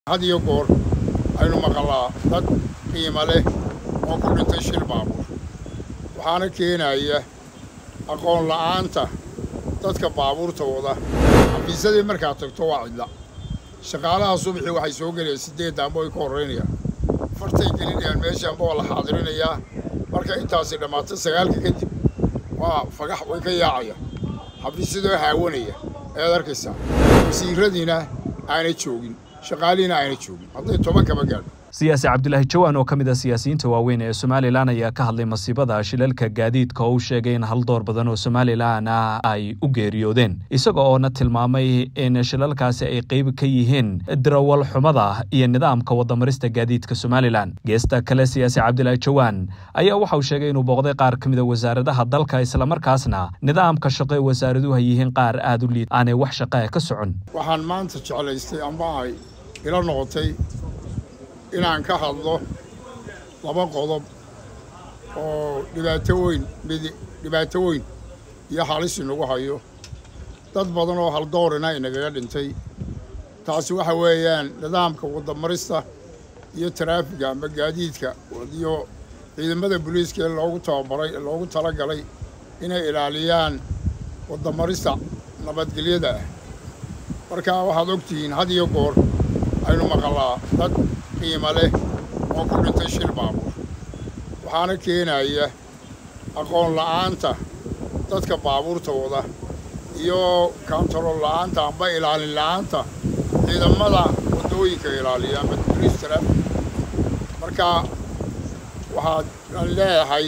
had iyo goor aynu maqalaa dad qiimo leh oo ku dhintay shil baabuur waxaana keenaya aqoon la'aanta dadka baabuurta wada xafiisyadii markaad tagto waa cidla shaqaalaha subaxii waxay soo gelayaan siddeedda amba way ka horraynayaan fartay gelinayaan meeshaanba waa la xaadirinayaa marka intaasi dhammaato sagaalka kadib waa fagax way ka yaacaya xafiisyadoo haawanaya ayaad arkaysaa wasiiradiina aanay joogin shaqaalihiina aanay joogin hadday toban kaba gaadho siyaasi cabdilaahi jawaan oo ka mid a siyaasiyiinta waaweyn ee somalilan ayaa ka hadlay masiibada shilalka gaadiidka oo u sheegay in hal door badan oo somalilan ah ay u geeriyoodeen isaga oona tilmaamay in shilalkaasi ay qeyb ka yihiin dirawal xumada iyo nidaamka wadamarista gaadiidka somalilan geesta kale siyaasi cabdilaahi jawaan ayaa waxa uu sheegay inuu booqday qaar ka mid a wasaaradaha dalka islamarkaasna nidaamka shaqo ee wasaaraduhu ay yihiin qaar aada u liid aanay wax shaqaa ka socon waxaan maanta jeclaystay amba ay ila noqotay inaan ka hadlo laba qodob oo dhibaato weyn mid dhibaato weyn iyo halis inagu hayo dad badan oo haldoorina inagaga dhintay taasi waxa weeyaan nidaamka waddamarista iyo taraafiga ama gaadiidka iyo ciidamada booliiska ee loogu tababaray ee loogu tala galay inay ilaaliyaan waddamarista nabadgelyada ah marka waxaad ogtihiin had iyo goor aynu maqalaa dad qiimo leh oo ku dhintay shil baabuur waxaana keenaya aqoon la'aanta dadka baabuurta wada iyo kaantarool la'aanta amba ilaalin la'aanta ciidamada waddooyinka ilaaliya ama boliis taraafik marka waxaan leeyahay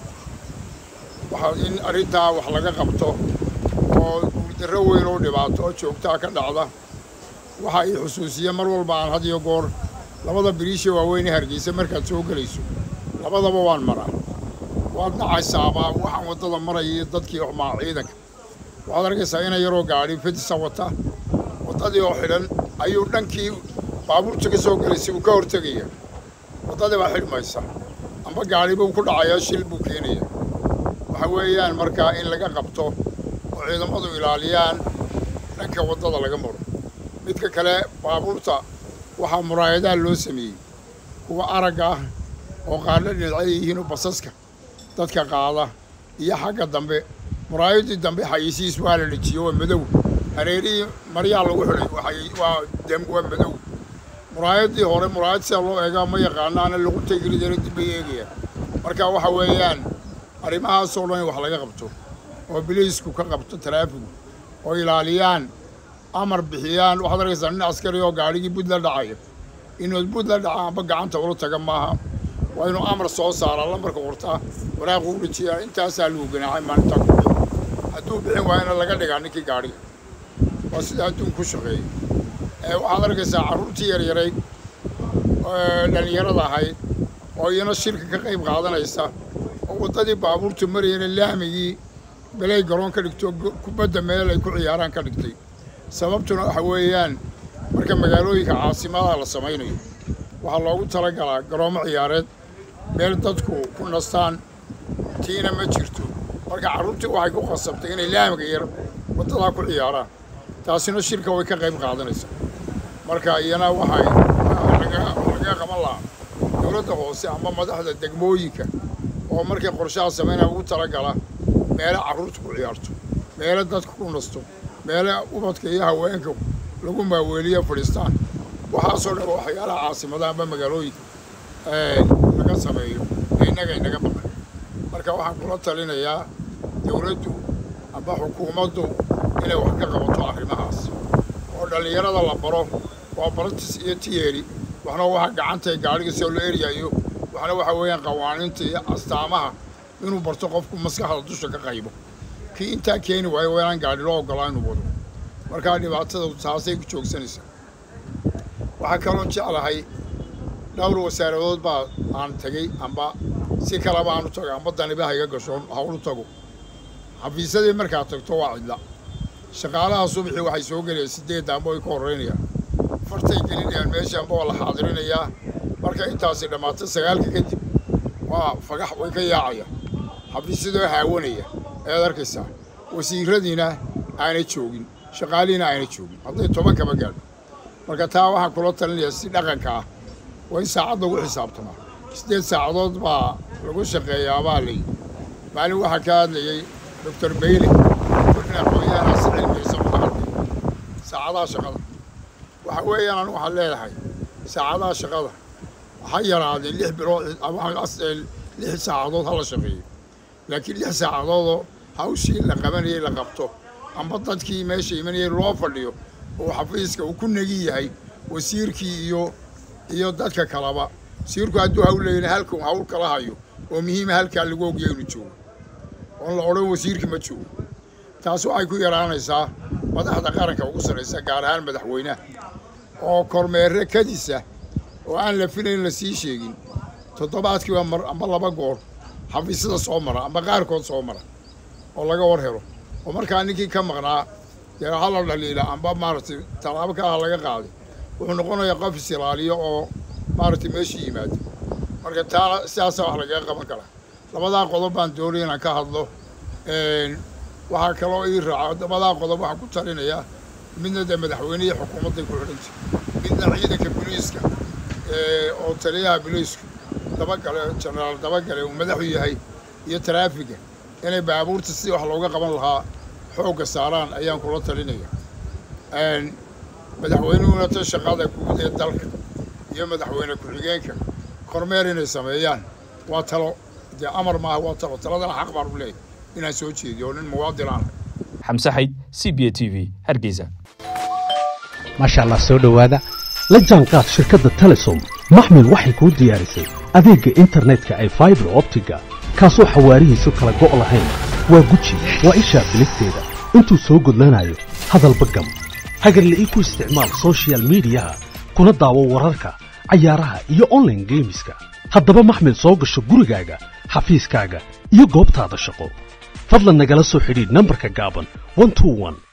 waxaa in arrintaa wax laga qabto oo guuldarro weyn oo dhibaato oo joogtaa ka dhacda waxa ii xusuusiya mar walba aan had iyo goor labada biriisha waaweyne hargeysa markaad soo gelayso labadaba waan maraa waad dhacaysaabaa waxaan waddada maraya iyo dadkii xumaa ciidanka waxaad arkaysaa ina yaroo gaadhi fedisa wata waddadii oo xidhan ayuu dhankii baabuurta ka soo gelaysay uu ka hortegaya waddadii baa xidhmaysa amba gaadhi buu ku dhacayaa shil buu keenaya waxa weeyaan markaa in laga qabto oo ciidamadu ilaaliyaan dhanka waddada laga maro midka kale baabuurta waxaa muraayadaha loo sameeyey kuwa aragga ah oo qaadho dhinacay yihiinoo basaska dadka qaada iyo xagga dambe muraayaddii dambe xayisiis waa la dhejiyo waa madow hareerihii maryaa lagu xidhay waa dem waa madow muraayaddii hore muraayad sida loo eegaa ma yaqaanaana lagu tegridana dib bay eegayaan marka waxa weeyaan arrimahaasoo dhan in wax laga qabto oo biliisku ka qabto taraafigu oo ilaaliyaan amar bixiyaan waxaad arkaysaa nin askari oo gaadhigii bud la dhacaya inuu bud la dhaca amba gacanta ula taga maaha waa inuu amar soo saaraa lambarka qortaa waraaqu u dhajiyaa intaasaa lagu ganaaxay maalintaa ku bixi hadduu bixin waayana laga dhigaa ninkii gaadhiga waa sida adduun ku shaqeeyey waxaad arkaysaa carruurtii yaryarayd dhallinyarada ahayd oo iyana shirka ka qayb qaadanaysa oo waddadii baabuurtu marayana laamigii belay garoon ka dhigto kubadda meel ay ku ciyaaraan ka dhigtay sababtuna waxa weeyaan marka magaalooyinka caasimadaha la samaynayo waxaa loogu talagalaa garoomo ciyaareed meel dadku ku nastaan tiina ma jirto marka carruurtii waxay ku qasabtay inay laamiga yar waddadaa ku ciyaaraan taasina shirka way ka qayb qaadanaysaa marka iyana waxay laga qaban lahaa dowladda hoose ama madaxda degmooyinka oo markay qorshaha samaynaya ugu talagala meele carruurta ku ciyaarto meele dadka ku nasto meele ubadka iyo haweenka lagu maaweeliyo fadhiistaan waxaasoo dhan waxyaalaha caasimadaha amba magaalooyinka laga sameeyo ee innaga inaga maqan marka waxaan kula talinayaa dowladdu amba xukuumaddu inay wax ka qabato arrimahaas oo dhallinyarada la baro waa baratis iyo tiyeeri waxna waxa gacanta gaadhiga soo la eryayo waxna waxa weeyaan qawaaniinta iyo astaamaha inuu barto qofku maskaxda dusha ka qaybo kii intaa keeni waayo waa inaan gaadhi loo oggolaa inuu wado markaa dhibaatada taasay ku joogsanaysaa waxaa kaloo jeclahay dhowr wasaaradood baa aan tegey amba si kaleba aan u tago amba daniba hayga gashoon hawlu tago xafiisyadii markaad tagto waa cidla shaqaalaha subaxii waxay soo gelayaan siddeedda amba way ka horraynayaan fartay gelinayaan meeshaanba waa la xaadirinayaa marka intaasi dhammaato sagaalka kadib waa fagax way ka yaacaya xafiisyadoo haawanaya ayaad arkaysaa wasiiradiina aanay joogin shaqaalihiina aanay joogin hadday toban kaba gaadho marka taa waxaan kula talinayaa si dhaqanka ah waa in saacad lagu xisaabtamaa siddeed saacadood baa lagu shaqeeyaa baa layi maalin waxaa ka hadlayey doctor bayle in aqoonyahaas cilmiyeysa mudaqardi saacadaha shaqada waxa weeyaan anigu waxaan leedahay saacadaha shaqada ha yaraadeen lix bilood lix saacadood ha la shaqeeyo laakiin lix saacadoodoo hawshii la qabanayay la qabto amba dadkii meesha imanayay loo fadhiyo oo xafiiska uu ku negi yahay wasiirkii iyo iyo dadka kaleba wasiirku hadduu hawl leeyna halkan hawl kala hayo oo muhiima halkaa lagu ogya inuu joogo oon la odhan wasiirkii ma joogo taas waxay ku yaraanaysaa madaxda qaranka ugu sarraysa gaar ahaan madaxweynaha oo kormeere kadisa oo aan la filayn la sii sheegin toddobaadkiiba mar amba laba goor xafiisyada soo mara amba qaarkood soo mara oo laga war helo oo markaa ninkii ka maqnaa dee ha la dhaliila amba maaragtay tallaabo ka ah laga qaaday wuxuu noqonayaa qof is ilaaliyo oo maaragtay meesha yimaado marka taana sidaasa wax lagaga qaban karaa labadaa qodob baan doonaya inaan ka hadlo waxaa kaloo ii raaca labadaa qodob waxaan ku talinayaa midna dee madaxweynihii xukuumadday ku xidhantay midna ciidanka boliiska oo taliyaha boliisku dabagale jenaraal dabagale uu madaxu yahay iyo taraafiga inay baabuurta si wax looga qaban lahaa xoogga saaraan ayaan kula talinaya madaxweynuhuna ta shaqada guud ee dalka iyo madaxweyne ku-xigeenka kormeer inay sameeyaan waa talo dee amar maaha waa talo taladana xaq baan u leeyahy inaan soo jeediyo oo nin muwaadin aan xamse xayd c b a t v hargeysa maasha allah soo dhowaada la jaanqaad shirkadda telesom maxmil waxay kuu diyaarisay adeegga internetka ay faibar optiga kaasoo xawaarihiisu kala go' lahayn waa guji waa ishaa biligteeda intuu soo gudlanayo hadalba gam hagarle ii ku isticmaal sochial midiyaha kuna daawo wararka cayaaraha iyo onlaine geemiska haddaba maxmil soo gasho gurigaaga xafiiskaaga iyo goobtaada shaqo fadlan nagala soo xidhiidh nambarka gaaban